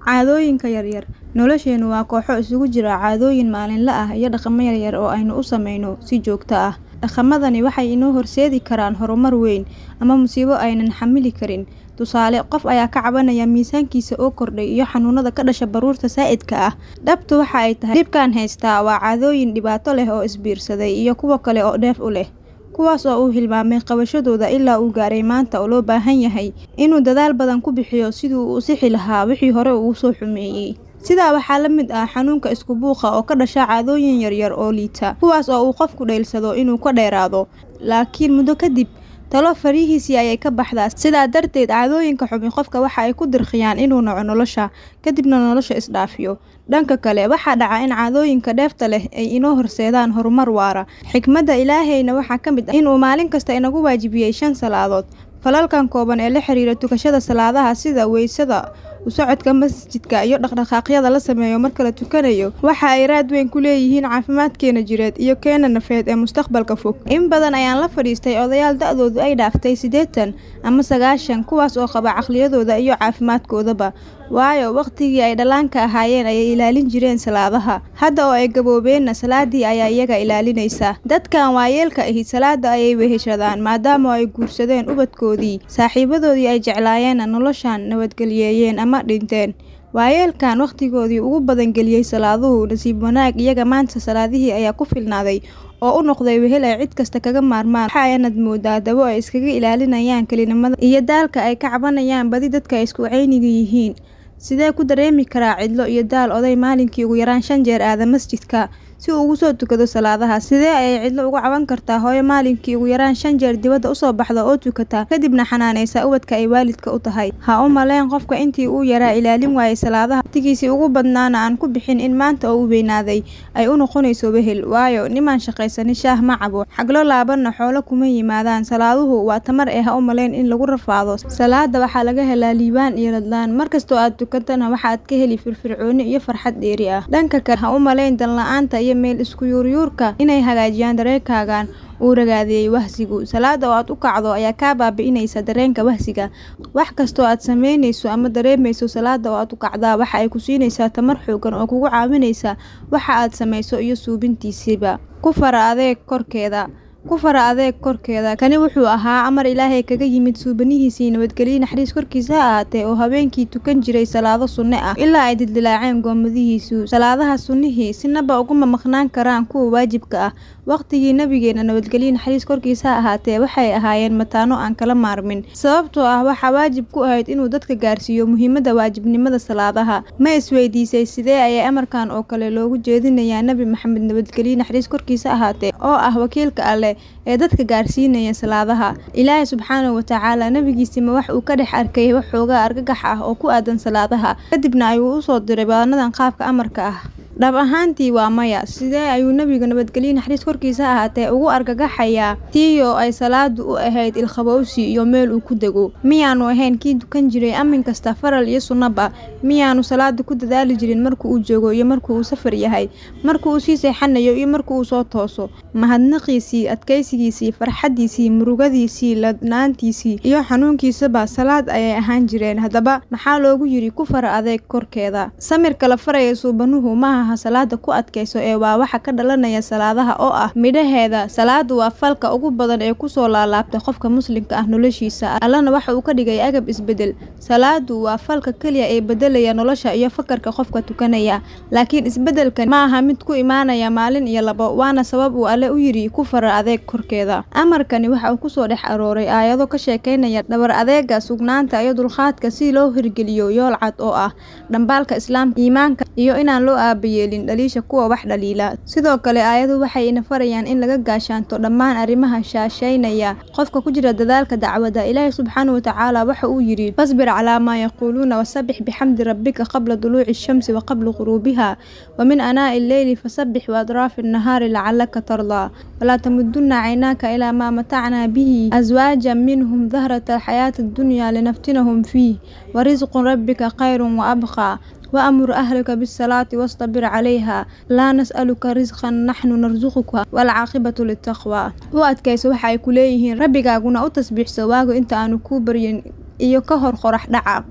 Caadooyinka yaryar Nolosheenu waa kooxo isugu jira caadooyin maalinle ah iyo dhaqamo yaryar oo aynu u samayno si joogto ah. Dhaqamadani waxay inoo horseedi karaan horumar weyn ama musiibo aanan xamili karin. Tusaale, qof ayaa ka cabanaya miisaankiisa oo kordhay iyo xanuunada ka dhasha baruurta saa'idka ah. Dhabtu waxa ay tahay dhibkaan haysta waa caadooyin dhibaato leh oo is biirsaday iyo kuwo kale oo dheef u leh, kuwaas oo uu hilmaamay qabashadooda ilaa uu gaaray maanta oo loo baahan yahay inuu dadaal badan ku bixiyo sidii uu u sixi lahaa wixii hore u soo xumeeyay. Sidaa waxaa la mid ah xanuunka isku buuqa oo ka dhasha caadooyin yaryar oo liita, kuwaas oo uu qofku dhayalsado inuu ka dheeraado, laakiin muddo kadib talo farihiisii ayay ka baxdaa. Sidaa darteed, caadooyinka xumi qofka waxa ay ku dirqiyaan inuu naco nolosha, kadibna nolosha is dhaafiyo. Dhanka kale, waxaa dhaca in caadooyinka dheefta leh ay inoo horseedaan horumar waara. Xikmadda Ilaahayna waxaa ka mid ah in uu maalin kasta inagu waajibiyay shan salaadood. Falalkan kooban ee la xiriira tukashada salaadaha sida weysada, u socodka masjidka, iyo dhaqdhaqaaqyada la sameeyo marka la tukanayo, waxa ay raad weyn ku leeyihiin caafimaadkeena jireed iyo keena nafeed ee mustaqbalka fog. In badan ayaan la fadhiistay odayaal da'doodu ay dhaaftay siddeetan ama sagaashan, kuwaas oo qaba caqliyadooda iyo caafimaadkoodaba, waayo waqtigii ay dhallaanka ahaayeen ayay ilaalin jireen salaadaha. Hadda oo ay gaboobeenna, salaaddii ayaa iyaga ilaalinaysa. Dadkan waayeelka ahi salaadda ayay weheshadaan, maadaama ay guursadeen ubadkoodii, saaxiibadoodii ay jeclaayeenna noloshaan nabadgelyeeyeen ama dhinteen. Waayeelkan waqtigoodii ugu badan geliyay salaaduhu, nasiib wanaag iyaga maanta salaadihii ayaa ku filnaaday oo u noqday wehel ay cid kasta kaga maarmaan. Waxa ayaanad moodaa dabo ay iskaga ilaalinayaan kelinimada iyo daalka ay ka cabanayaan badi dadka ay isku cayniga yihiin. Sidee ku dareemi karaa cidlo iyo daal oday maalinkii ugu yaraan shan jeer aada masjidka si uu ugu soo tukado salaadaha? Sidee ayay cidlo uga caban kartaa hooyo maalinkii ugu yaraan shan jeer dibadda u soo baxda oo tukata, kadibna xanaaneysa ubadka ay waalidka u tahay? Ha u malayn qofka intii uu yaraa ilaalin waayay salaadaha, waqtigiisii ugu badnaana aan ku bixin in maanta oo uu weynaaday ay u noqonayso wehel. Waayo, nimaan shaqaysanin shaah ma cabo, xaglo laabanna xoolo kuma yimaadaan. Salaaduhu waa tamar ee ha u malayn in lagu rafaado. Salaadda waxaa laga helaa liibaan iyo ladnaan. Mar kastoo aad tukatana waxaad ka heli firfircooni iyo farxad dheeri ah. Dhanka kale, ha u malayn dan la'aanta iyo meel isku yuuryuurka inay hagaajiyaan dareenkaaga uu ragaadiyay wahsigu. Salaadda oo aad u kacdo ayaa kaa baabi'inaysa dareenka wahsiga. Wax kastoo aad samaynayso ama dareemayso, salaadda oo aad u kacdaa waxa ay ku siinaysaa tamar xooggan oo kugu caawinaysa waxa aad samayso iyo suubintiisaba. Ku fara adeeg korkeeda ku fara adeeg korkeeda kani wuxuu ahaa amar ilaahay kaga yimid suubanihiisii nabadgelyo naxariis korkiisa ha ahaatee oo habeenkii tukan jiray salaado sunne ah ilaa ay dildilaaceen goomadihiisu salaadaha sunnihii sinaba uguma maqnaan karaan kuwa waajibka ah waqtigii nabigeena nabadgelyo naxariis korkiisa ha ahaatee waxay ahaayeen mataano aan kala maarmin sababtoo ah waxaa waajib ku ahayd inuu dadka gaarsiiyo muhiimadda waajibnimada salaadaha ma isweydiisay sidee ayay amarkan oo kale loogu jeedinayaa nebi maxamed nabadgelyo naxariis korkiisa ahaatee oo ah wakiilka alleh ee dadka gaarsiinaya salaadaha ilaahay subxaanahu watacaala nebigiisima wax uu ka dhex arkay waxoogaa argagax ah oo ku aadan salaadaha kadibna ayuu u soo diray baanadan qaabka amarka ah dhab ahaantii waa maya sidee ayuu nebiga nabadgelyo naxariis korkiisa ahaatee ugu argagaxayaa tiiyoo ay salaadu u ahayd ilkhabowsi iyo meel uu ku dego miyaanu ahayn kii dukan jiray amin kasta faral iyo sunnaba miyaanu salaada ku dadaali jirin marka uu joogo iyo marka uu safar yahay marka uu sii seexanayo iyo marka uu soo tooso mahadnaqiisii adkaysigiisii farxaddiisii murugadiisii ladnaantiisii iyo xanuunkiisaba salaad ayay ahaan jireen haddaba maxaa loogu yidhi ku fara adeeg korkeeda samirka la faraya suubanuhu maaha salaada ku adkayso ee waa waxa ka dhalanaya salaadaha oo ah midhaheeda salaadu waa falka ugu badan ee kusoo laalaabta qofka muslimka ah noloshiisa allana waxa uu ka dhigay agab isbedel salaadu waa falka keliya ee bedelaya nolosha iyo fakarka qofka tukanaya laakiin isbedelkan ma aha mid ku imaanaya maalin iyo labo waana sabab uu alle u yidhi ku fara adeeg korkeeda amarkani waxa uu kusoo dhex arooray aayado ka sheekaynaya dhabar adeega sugnaanta iyo dulqaadka si loo hirgeliyo yool cad oo ah dhambaalka islaamka iimaanka iyo inaan loo aabayeelin dhaliisha kuwa wax dhaliila sidoo kale aayadu waxay ina farayaan in laga gaashaanto dhammaan arrimaha shaashaynaya qofka ku jira dadaalka dacwada ilaahay subxaanahu watacaala waxa uu yidhi fasbir calaa maa yaquuluuna wasabbix bixamdi rabbika qabla duluuci shamsi wa qabla quruubiha wa min anaa'i illeyli fasabbix waadraafi annahaari lacalaka tardaa walaa tamudunna caynaaka ilaa maa matacnaa bihi aswaajan minhum dahrata alxayaati addunyaa linaftinahum fiih warisqu rabbika khayrun wa abqaa وأمر أهلك بالصلاة واصطبر عليها لا نسألك رزقا نحن نرزقك والعاقبة للتقوى u adkayso waxa ay ku leeyihiin rabbigaaguna u tasbiixso waago inta aanu kuu baryin iyo ka hor qorax dhaca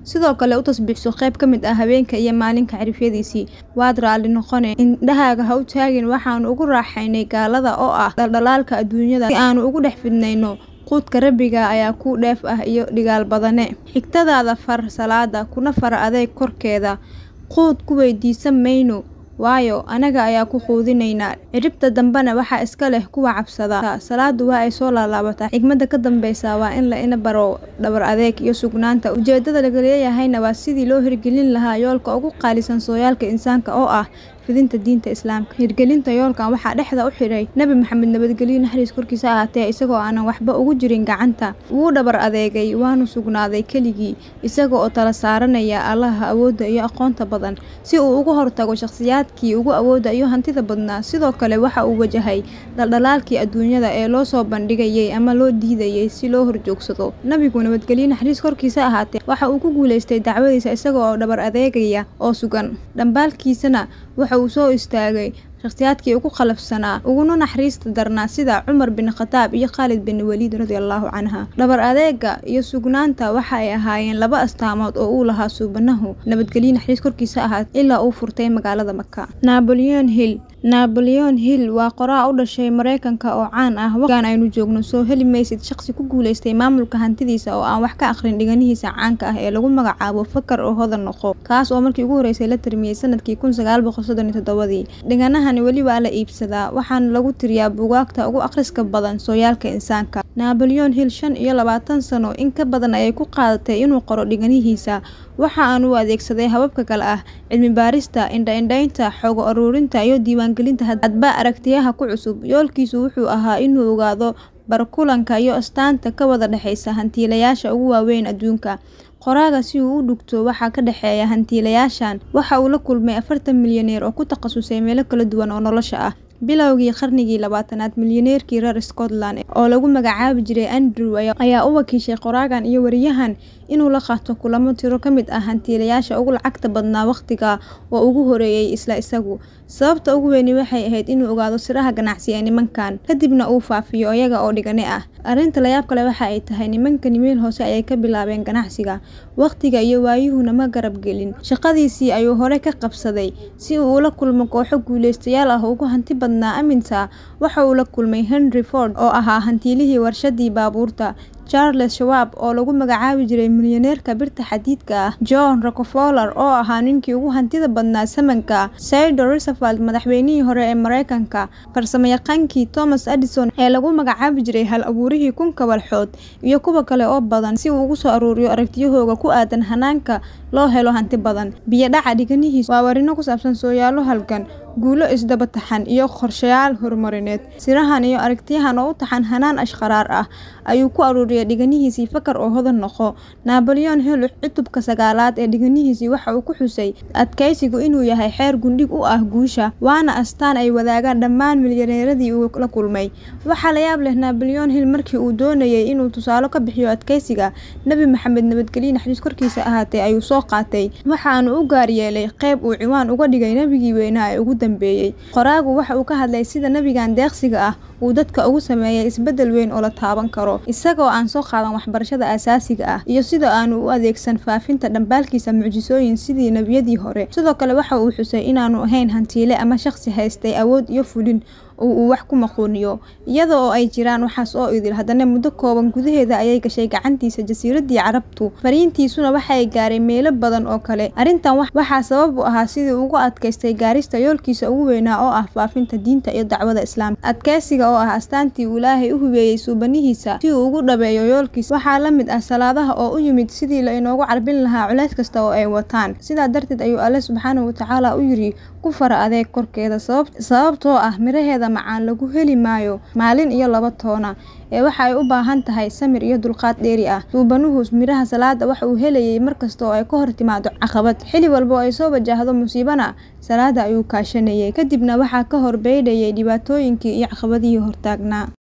sidoo kale u tasbiixso qayb ka mid ah habeenka iyo maalinka cirifyadiisii waad raalli noqone indhahaaga ha u taagin waxaanu ugu raaxaynay gaalada oo ah dhaldhalaalka adduunyada si aanu ugu dhex fidnayno quudka rabbiga ayaa kuu dheef ah iyo dhigaal badane xigtadaada far salaada kuna fara adeeg korkeeda quud ku weydiisan mayno waayo anaga ayaa ku quudinaynaa ciribta dambena waxaa iska leh kuwa cabsada salaadu waa ay soo laalaabataa xigmadda ka dambeysa waa in la ina baro dhabar adeeg iyo sugnaanta ujeedada laga leeyahayna waa sidii loo hirgelin lahaa yoolka ugu qaalisan sooyaalka insaanka oo ah fidinta diinta islaamka hirgelinta yoolkan waxaa dhexda u xidhay nebi maxamed nabadgelyo naxariis korkiisa ahaatee isagoo aanan waxba ugu jirin gacanta wuu dhabar adeegay waanu sugnaaday keligii isaga oo tala saaranaya allaha awoodda iyo aqoonta badan si uu uga hortago shakhsiyaadkii ugu awoodda iyo hantida badnaa sidoo kale waxa uu wajahay dhaldhalaalkii adduunyada ee loo soo bandhigayay ama loo diidayay si loo horjoogsado nebigu nabadgelyo naxariis korkiisa ahaatee waxa uu ku guulaystay dacwadiisa isaga oo dhabar adeegaya oo sugan dhambaalkiisana waxa uu soo istaagay shakhsiyaadkii ugu qalafsanaa uguna naxariista darnaa sida cumar bin khataab iyo khaalid bin waliid radiallahu canha dhabar adeega iyo sugnaanta waxa ay ahaayeen laba astaamood oo uu lahaa suubanahu nabadgelyo naxariis korkiisa ahaat ilaa uu furtay magaalada maka naboleon hill naboleon hill waa qoraa u dhashay mareykanka oo caan ah waqtigan aynu joogno soo heli maysid shaqsi ku guulaystay maamulka hantidiisa oo aan wax ka aqrin dhiganihiisa caanka ah ee lagu magacaabo fakar oo hodan noqo kaas oo markii ugu horeysay la tirmiyey sanadkii kun sagaal boqol soddon iyo toddobadii dhiganahani weli waa la iibsadaa waxaana lagu tiriyaa buugaagta ugu akhriska badan sooyaalka insaanka naboleon hill shan iyo labaatan sano in ka badan ayay ku qaadatay inuu qoro dhiganihiisa waxa aan u adeegsaday hababka kale ah cilmi baarista indha-indhaynta xoogo aruurinta iyo diiwaangelinta hadba aragtiyaha ku cusub yoolkiisu wuxuu ahaa inuu ogaado barkulanka iyo astaanta ka wada dhexeysa hantiilayaasha ugu waaweyn adduunka qoraaga si uu u dhugto waxaa ka dhexeeya hantiilayaashan waxa uu la kulmay afartan milyaneer oo ku takhasusay meelo kala duwan oo nolosha ah bilowgii qarnigii labaatanaad milyaneerkii reer scotland oo lagu magacaabi jiray andrew ayaa u wakiishay qoraagan iyo wariyahan inuu la qaato kulamo tiro ka mid ah hantiilayaasha ugu lacagta badnaa wakhtiga oo ugu horeeyey isla isagu sababta ugu weyni waxay ahayd inuu ogaado siraha ganacsi ee nimankan kadibna uu faafiyo iyaga oo dhigane ah arrinta layaab kale waxa ay tahay nimankani meel hoose ayay ka bilaabeen ganacsiga wakhtiga iyo waayuhuna ma garab gelin shaqadiisii ayuu hore ka qabsaday si uu ula kulmo kooxo guulaystayaal ah ugu hanti badnaa aminta waxa uu la kulmay henry ford oo ahaa hantiilihii warshadii baabuurta charles shawaab oo lagu magacaabi jiray milyaneerka birta xadiidka ah john rockefeller oo ahaa ninkii ugu hantida badnaa samanka saido roosevelt madaxweynihii hore ee mareykanka farsamayaqaankii thomas addison ee lagu magacaabi jiray hal abuurihii kun kabalxood iyo kuwa kale oo badan si uu ugu soo aruuriyo aragtiyahooga ku aadan hanaanka loo helo hanti badan biyodhaca dhiganihiis waa warino ku saabsan sooyaalo halgan guulo isdaba taxan iyo qorshayaal horumarineed sirahan iyo aragtiyahan oo u taxan hanaan ashqaraar ah ayuu ku aruuriyay dhiganihiisii fakar oo hodan noqo naboleon hill cutubka sagaalaad ee dhiganihiisii waxa uu ku xusay adkaysigu inuu yahay xeer gundhig u ah guusha waana astaan ay wadaagaan dhammaan milyaneeradii uu la kulmay waxaa la yaab leh naboleon hill markii uu doonayay inuu tusaalo ka bixiyo adkaysiga nebi maxamed nabadgelye naxariis korkiisa ahaatee ayuu soo qaatay waxaanu u gaar yeelay qeyb uu ciwaan uga dhigay nebigii weynaa ee ugu dambeeyey qoraagu waxa uu ka hadlay sida nebigan deeqsiga ah uu dadka ugu sameeyay isbeddel weyn oo la taaban karo isagoo aan soo qaadan waxbarashada asaasiga ah iyo sida aanu u adeegsan faafinta dhambaalkiisa mucjisooyin sidii nebiyadii hore sidoo kale waxa uu xusay inaanu ahayn hantiile ama shaqsi haystay awood iyo fulin oo uu wax ku maquuniyo iyada oo ay jiraan waxaas oo idil haddana muddo kooban gudaheeda ayay gashay gacantiisa jasiiradii carabtu fariintiisuna waxay gaaray meelo badan oo kale arrintan waxaa sabab u ahaa sidii ugu adkaystay gaarista yoolkiisa ugu weynaa oo ah faafinta diinta iyo dacwada islaamka adkaysiga oo ah astaantii uu ilaahay u hubeeyey suubanihiisa si uu ugu dhabeeyo yoolkiisa waxaa la mid ah salaadaha oo u yimid sidii la inoogu carbin lahaa culays kasta oo ay wataan sidaa darteed ayuu alle subxaanahu watacaala u yiri ku fara adeeg korkeeda sababtoo ah miraheeda macaan lagu heli maayo maalin iyo laba toona ee waxa ay u baahan tahay samir iyo dulqaad dheeri ah suubanuhu miraha salaada waxa uu helayay markasta oo ay ka hor timaado caqabad xili walba oo ay soo wajahdo musiibana salaada ayuu kaashanayay kadibna waxaa ka hor beydhayay dhibaatooyinkii iyo caqabadihii hortaagnaa